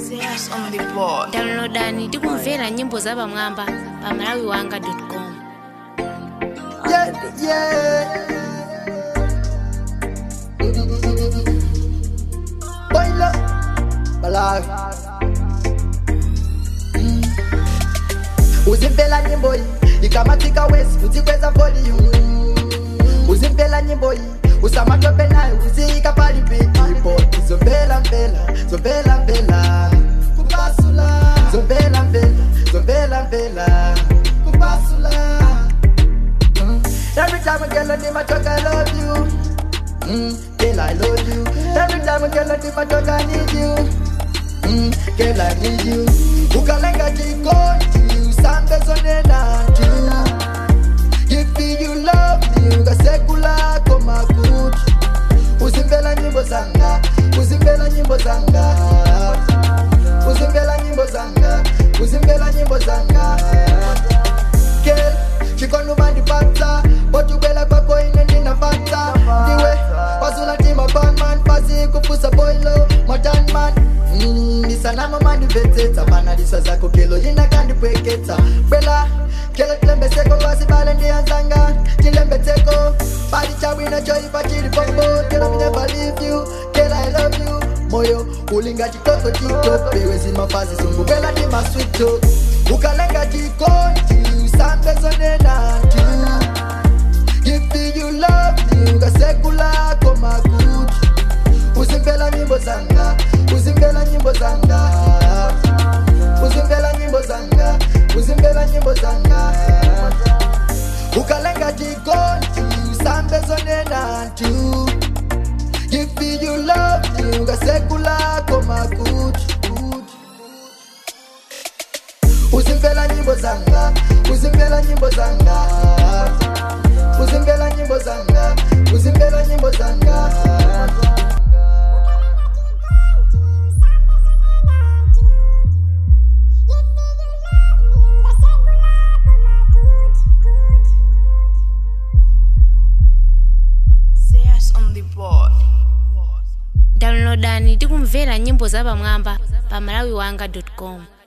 Serious on the board. downloadani tikumvera nyimbo za pamwamba pa malawi wanga com Yeah, yeah. Baila, bala. Mm. Uzimpela nyimbo hii ikamatika wesi uzikweza volume uzimpela nyimbo hii usamatope nayo uziika pali pikipo zombela mbela zombela mbela kupasula zombela mbela zombela mbela kupasula Mm. Every time I get on my talk, I love you. Mm, girl, I love you. Every time I get on my talk, I need you. Mm, girl, I need you. Ukalenga jikoni, usambe zone nantu. If you love me, ukasekula koma kuti. Uzimbela nyimbo zanga, uzimbela nyimbo zanga. Uzimbela nyimbo zanga, uzimbela nyimbo zanga. Girl, chikono mandipata botubela kwako ine ndinapata ndiwe wasula tima panman pasi kupusa boilo motanman Mm, ndisanamo mandipetsetsa panalisa zako kelo linakandipweketsa bwela kelo tilembetseko kwasibale ndiyanzanga tilembetseko pali chabwino choipa chili pombo kelo me never leave you kelo i love you moyo ulinga chitoko chitope wezimafazi zungubela ndi maswito ukalenga chikonti usambe zone nantu If you love me, ukasekula koma kuti uzimbela nyimbo zanga uzimbela nyimbo zanga uzimbela nyimbo zanga uzimbela nyimbo zanga ukalenga chikonti usambe zone nantu If you love me, ukasekula koma kuti uzimbela nyimbo zanga uzimbela nyimbo zanga uzimbela nyimbo zanga uzimbela nyimbo zanga Serious on the board. downloadani tikumvera nyimbo za pamwamba pa malawi wanga com